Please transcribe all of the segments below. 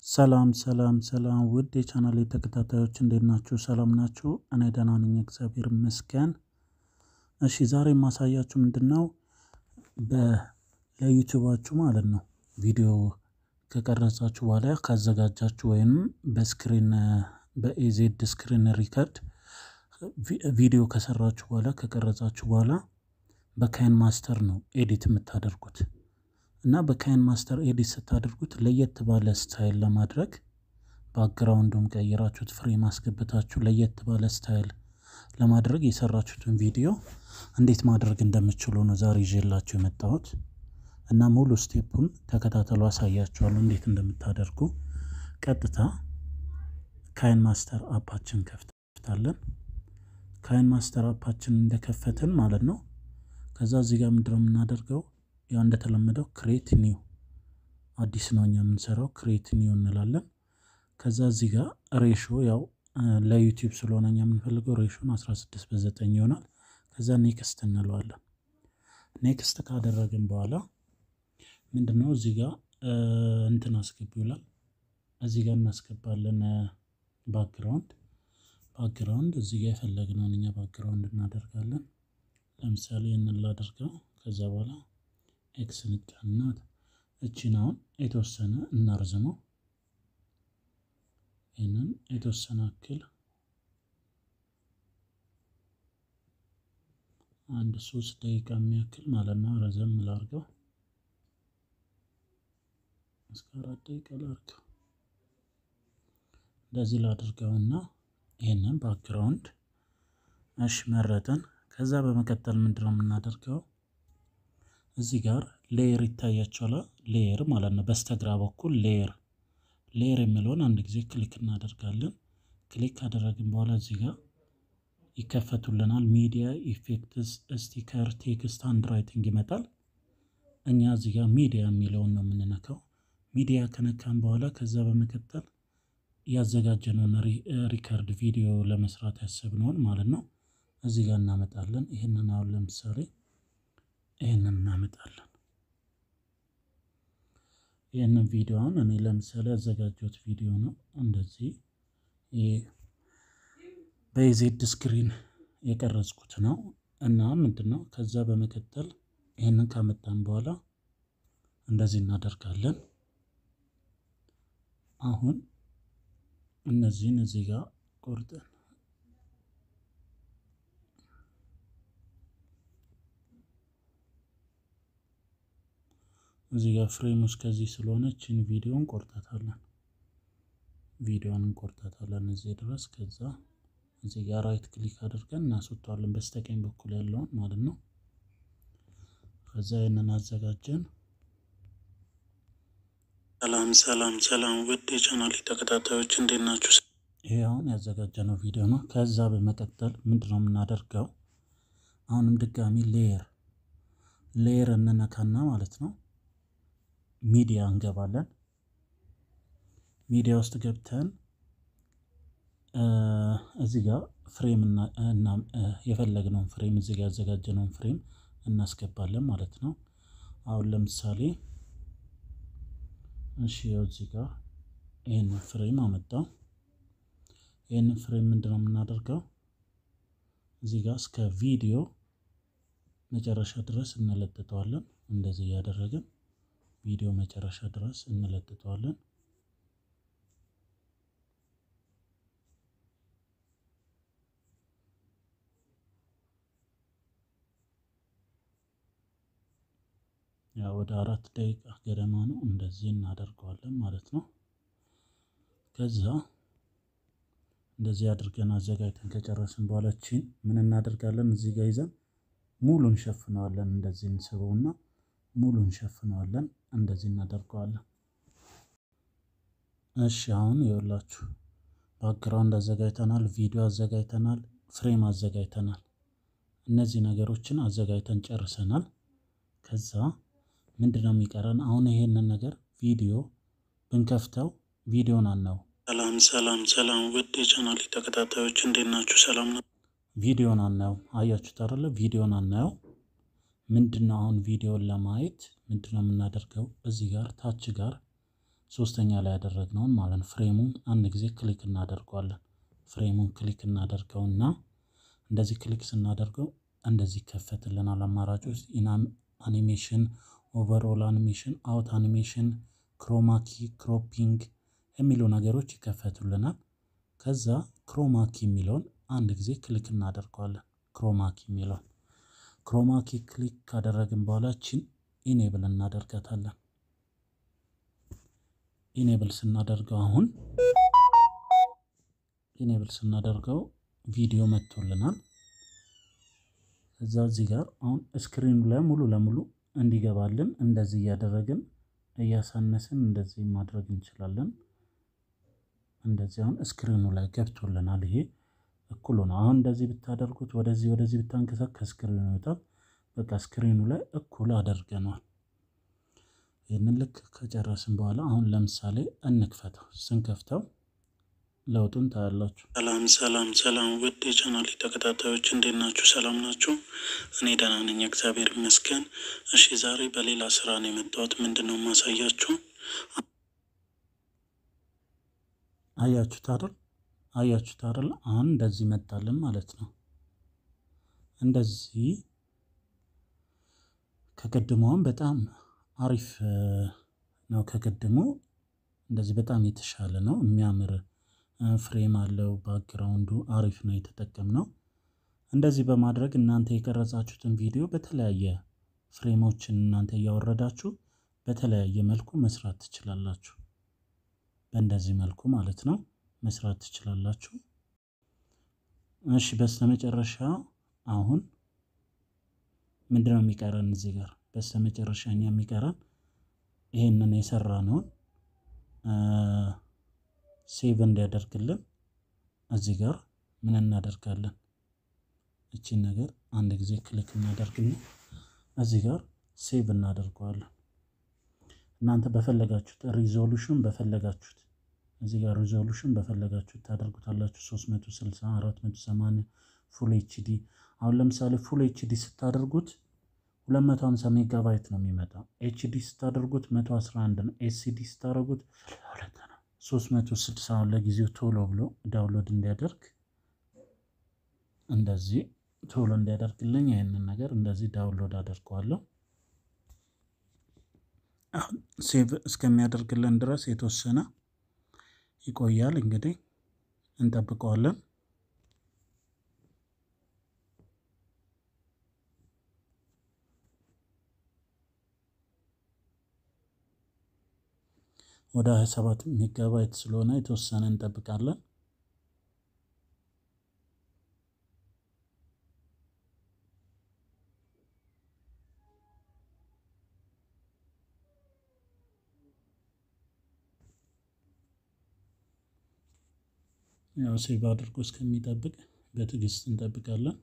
ሰላም ሰላም ሰላም ውድ የቻናሌ ተከታታዮች እንዴት ናችሁ? ሰላም ናችሁ? እኔ ደህና ነኝ፣ እግዚአብሔር ይመስገን። እሺ ዛሬ የማሳያችሁ ምንድን ነው ለዩቲዩባችሁ ማለት ነው ቪዲዮ ከቀረጻችሁ በኋላ ካዘጋጃችሁ ወይም በስክሪን በኤዜድ ስክሪን ሪከርድ ቪዲዮ ከሰራችሁ በኋላ ከቀረጻችሁ በኋላ በካይን ማስተር ነው ኤዲት የምታደርጉት እና በካይን ማስተር ኤዲት ስታደርጉት ለየት ባለ ስታይል ለማድረግ ባክግራውንዱን ቀይራችሁት ፍሬም አስገብታችሁ ለየት ባለ ስታይል ለማድረግ የሰራችሁትን ቪዲዮ እንዴት ማድረግ እንደምችሉ ነው ዛሬ ይዤላችሁ የመጣሁት እና ሙሉ ስቴፑን ተከታተሉ፣ አሳያችኋለሁ እንዴት እንደምታደርጉ። ቀጥታ ካይን ማስተር አፓችን ከፍታለን። ካይን ማስተር አፓችን እንደከፈትን ማለት ነው ከዛ እዚህ ጋር ምንድነው የምናደርገው ያው እንደተለመደው ክሬት ኒው አዲስ ነው እኛ የምንሰራው ክሬት ኒው እንላለን። ከዛ እዚህ ጋር ሬሾ ያው ለዩቲዩብ ስለሆነ እኛ የምንፈልገው ሬሾን 16 በ9 ይሆናል። ከዛ ኔክስት እንለዋለን። ኔክስት ካደረግን በኋላ ምንድነው እዚህ ጋር እንትን አስገቢ ይላል። እዚህ ጋር እናስገባለን ባክግራውንድ ባክግራውንድ እዚህ ጋር የፈለግነውን እኛ ባክግራውንድ እናደርጋለን። ለምሳሌ ይህንን ላደርገው ከዛ በኋላ ኤክስ ንጫናት እቺን አሁን የተወሰነ እናርዝመው። ይህንን የተወሰነ አክል አንድ ሶስት ደቂቃ የሚያክል ማለት ነው ረዘም ላርገው፣ እስከ አራት ደቂቃ ላርገው። እንደዚህ ላድርገውና ይህንን ባክግራውንድ እሺ መረጥን። ከዛ በመቀጠል ምንድነው የምናደርገው እዚህ ጋር ሌየር ይታያቸዋል። ሌየር ማለት ነው በስተግራ በኩል ሌየር ሌየር የሚለውን አንድ ጊዜ ክሊክ እናደርጋለን። ክሊክ ካደረግን በኋላ እዚህ ጋር ይከፈቱልናል። ሚዲያ ኢፌክትስ፣ ስቲከር፣ ቴክስት፣ ሃንድ ራይቲንግ ይመጣል። እኛ እዚህ ጋር ሚዲያ የሚለውን ነው የምንነካው። ሚዲያ ከነካን በኋላ ከዛ በመቀጠል ያዘጋጀነውን ሪከርድ ቪዲዮ ለመስራት ያሰብነውን ማለት ነው እዚህ ጋር እናመጣለን። ይህንን አሁን ለምሳሌ ይህንን እናመጣለን። ይህንን ቪዲዮ አሁን እኔ ለምሳሌ ያዘጋጀሁት ቪዲዮ ነው። እንደዚህ በኢዜድ ስክሪን የቀረጽኩት ነው እና ምንድን ነው ከዛ በመቀጠል ይህንን ካመጣን በኋላ እንደዚህ እናደርጋለን። አሁን እነዚህን እዚህ ጋር ቆርጠን እዚህ ጋር ፍሬም ውስጥ ከዚህ ስለሆነ ችን ቪዲዮን ቆርጣታለን። ቪዲዮን እንቆርጣታለን እዚህ ድረስ። ከዛ እዚህ ጋር ራይት ክሊክ አድርገን እናስወጣዋለን፣ በስተቀኝ በኩል ያለውን ማለት ነው። ከዛ ይህንን አዘጋጀን። ሰላም ሰላም ሰላም ውድ የቻናል ተከታታዮች እንዴት ናችሁ? ይሄ አሁን ያዘጋጀነው ቪዲዮ ነው። ከዛ በመቀጠል ምንድነው የምናደርገው? አሁንም ድጋሚ ሌየር ሌየር እንነካና ማለት ነው ሚዲያ እንገባለን። ሚዲያ ውስጥ ገብተን እዚህ ጋር ፍሬም እና የፈለግነውን ፍሬም እዚህ ጋር ያዘጋጀነውን ፍሬም እናስገባለን ማለት ነው። አሁን ለምሳሌ እሺ ያው እዚህ ጋር ይህንን ፍሬም አመጣው። ይህንን ፍሬም ምንድነው የምናደርገው እዚህ ጋር እስከ ቪዲዮ መጨረሻ ድረስ እንለጥጠዋለን። እንደዚህ እያደረግን ቪዲዮ መጨረሻ ድረስ እንለጥጠዋለን። ያው ወደ አራት ደቂቃ ገደማ ነው። እንደዚህ እናደርገዋለን ማለት ነው። ከዛ እንደዚህ አድርገን አዘጋጅተን ከጨረስን በኋላ ቺን ምን እናደርጋለን እዚህ ጋር ይዘን ሙሉ እንሸፍነዋለን። እንደዚህ እንስበውና ሙሉ እንሸፍነዋለን። እንደዚህ እናደርገዋለን። እሺ አሁን ይኸውላችሁ ባክግራውንድ አዘጋጅተናል፣ ቪዲዮ አዘጋጅተናል፣ ፍሬም አዘጋጅተናል። እነዚህ ነገሮችን አዘጋጅተን ጨርሰናል። ከዛ ምንድነው የሚቀረን? አሁን ይሄንን ነገር ቪዲዮ ብንከፍተው ቪዲዮን አናየው። ሰላም ሰላም ሰላም ውድ የቻናል ተከታታዮች እንዴት ናችሁ? ሰላም ነው። ቪዲዮን አናየው። አያችሁት አይደለ? ቪዲዮን አናየው። ምንድነው አሁን ቪዲዮን ለማየት ምንድነው የምናደርገው? እዚህ ጋር ታች ጋር ሶስተኛ ላይ ያደረግነውን ማለት ነው። ፍሬሙን አንድ ጊዜ ክሊክ እናደርገዋለን። ፍሬሙን ክሊክ እናደርገውና እንደዚህ ክሊክ ስናደርገው እንደዚህ ይከፈትልናል። አማራጮች ኢናም አኒሜሽን፣ ኦቨርኦል አኒሜሽን፣ አውት አኒሜሽን፣ ክሮማኪ፣ ክሮፒንግ የሚሉ ነገሮች ይከፈቱልናል። ከዛ ክሮማኪ የሚለውን አንድ ጊዜ ክሊክ እናደርገዋለን። ክሮማኪ የሚለውን ክሮማኪ ክሊክ ካደረግን በኋላ ችን ኢኔብል እናደርጋታለን። ኢኔብል ስናደርገው አሁን ኢኔብል ስናደርገው ቪዲዮ መጥቶልናል። እዛ እዚህ ጋር አሁን ስክሪኑ ላይ ሙሉ ለሙሉ እንዲገባልን እንደዚህ እያደረግን እያሳነስን እንደዚህ ማድረግ እንችላለን። እንደዚህ አሁን ስክሪኑ ላይ ገብቶልናል። ይሄ እኩሉ ነው። አሁን እንደዚህ ብታደርጉት ወደዚህ ወደዚህ ብታንቀሳቅ ከስክሪኑ ይወጣል። በቃ ስክሪኑ ላይ እኩል አደርገነዋል። ይህንን ልክ ከጨረስን በኋላ አሁን ለምሳሌ እንክፈተው። ስንከፍተው ለውጡን ታያላችሁ። ሰላም ሰላም ሰላም ውድ የቻናል ተከታታዮች እንዴት ናችሁ? ሰላም ናችሁ? እኔ ደህና ነኝ፣ እግዚአብሔር ይመስገን። እሺ ዛሬ በሌላ ስራ ነው የመጣሁት። ምንድን ነው የማሳያችሁ? አያችሁት አይደል? አያችሁት አይደል? አሁን እንደዚህ መጣልን ማለት ነው። እንደዚህ ከቅድሞም በጣም አሪፍ ነው። ከቅድሞ እንደዚህ በጣም የተሻለ ነው። የሚያምር ፍሬም አለው። ባክግራውንዱ አሪፍ ነው የተጠቀምነው። እንደዚህ በማድረግ እናንተ የቀረጻችሁትን ቪዲዮ በተለያየ ፍሬሞችን እናንተ እያወረዳችሁ በተለያየ መልኩ መስራት ትችላላችሁ። በእንደዚህ መልኩ ማለት ነው መስራት ትችላላችሁ። እሺ በስተመጨረሻ አሁን ምንድነው የሚቀረን እዚህ ጋር በስተመጨረሻ እኛ የሚቀረን ይሄንን የሰራነውን ሴቭ እንዲያደርግልን እዚህ ጋር ምን እናደርጋለን? እቺን ነገር አንድ ጊዜ ክሊክ እናደርግና እዚህ ጋር ሴቭ እናደርገዋለን። እናንተ በፈለጋችሁት ሪዞሉሽን በፈለጋችሁት እዚህ ጋር ሪዞሉሽን በፈለጋችሁት ታደርጉታላችሁ። 360፣ 480 ፉል ኤችዲ። አሁን ለምሳሌ ፉል ኤችዲ ስታደርጉት 250 ሜጋባይት ነው የሚመጣው። ኤችዲ ስታደርጉት 111 ነው። ኤስሲዲ ስታደርጉት 360 አሁን ለጊዜው ቶሎ ብሎ ዳውንሎድ እንዲያደርግ እንደዚህ ቶሎ እንዲያደርግልኝ ይህንን ነገር እንደዚህ ዳውንሎድ አደርገዋለሁ። አሁን ሴቭ እስከሚያደርግልን ድረስ የተወሰነ ይቆያል። እንግዲህ እንጠብቀዋለን። ወደ 27 ሜጋባይት ስለሆነ የተወሰነ እንጠብቃለን። ያው ሴቭ አድርጎ እስከሚጠብቅ በትዕግስት እንጠብቃለን።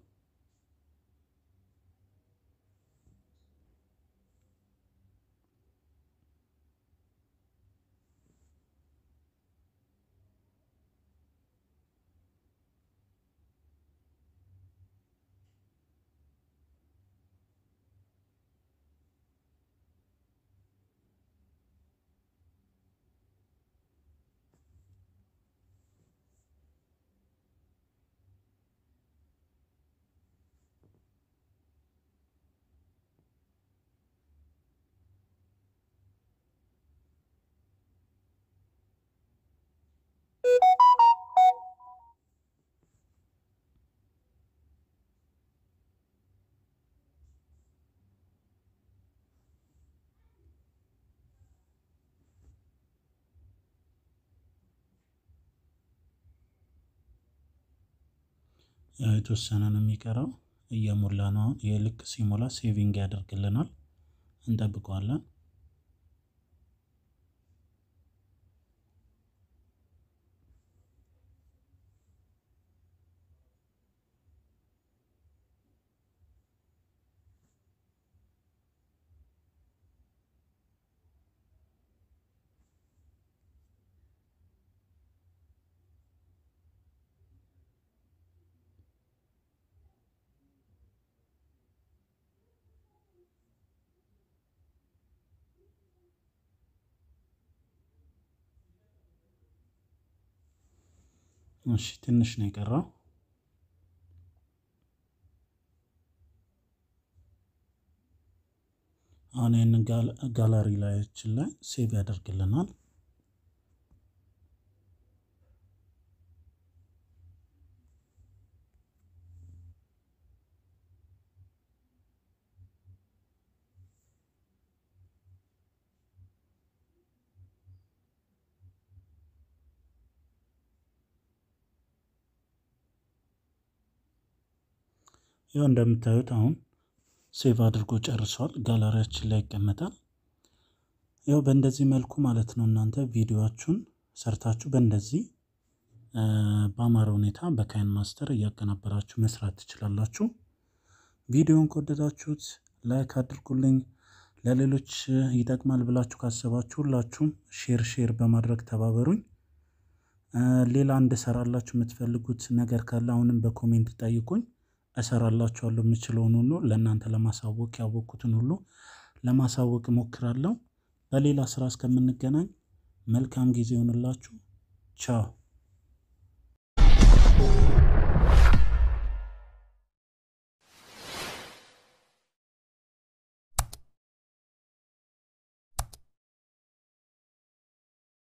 የተወሰነ ነው የሚቀረው፣ እየሞላ ነው። አሁን ይህ ልክ ሲሞላ ሴቪንግ ያደርግልናል። እንጠብቀዋለን። እሺ ትንሽ ነው የቀረው። አሁን ይህንን ጋላሪ ላያችን ላይ ሴቭ ያደርግልናል። ያው እንደምታዩት አሁን ሴቭ አድርጎ ጨርሷል። ጋላሪያችን ላይ ይቀመጣል። ያው በእንደዚህ መልኩ ማለት ነው እናንተ ቪዲዮችሁን ሰርታችሁ በእንደዚህ በአማረ ሁኔታ በካይን ማስተር እያቀናበራችሁ መስራት ትችላላችሁ። ቪዲዮን ከወደዳችሁት ላይክ አድርጉልኝ። ለሌሎች ይጠቅማል ብላችሁ ካሰባችሁ ሁላችሁም ሼር ሼር በማድረግ ተባበሩኝ። ሌላ እንድሰራላችሁ የምትፈልጉት ነገር ካለ አሁንም በኮሜንት ጠይቁኝ። እሰራላችኋለሁ የምችለውን ሁሉ ለእናንተ ለማሳወቅ ያወቅኩትን ሁሉ ለማሳወቅ እሞክራለሁ። በሌላ ስራ እስከምንገናኝ መልካም ጊዜ ይሆንላችሁ። ቻው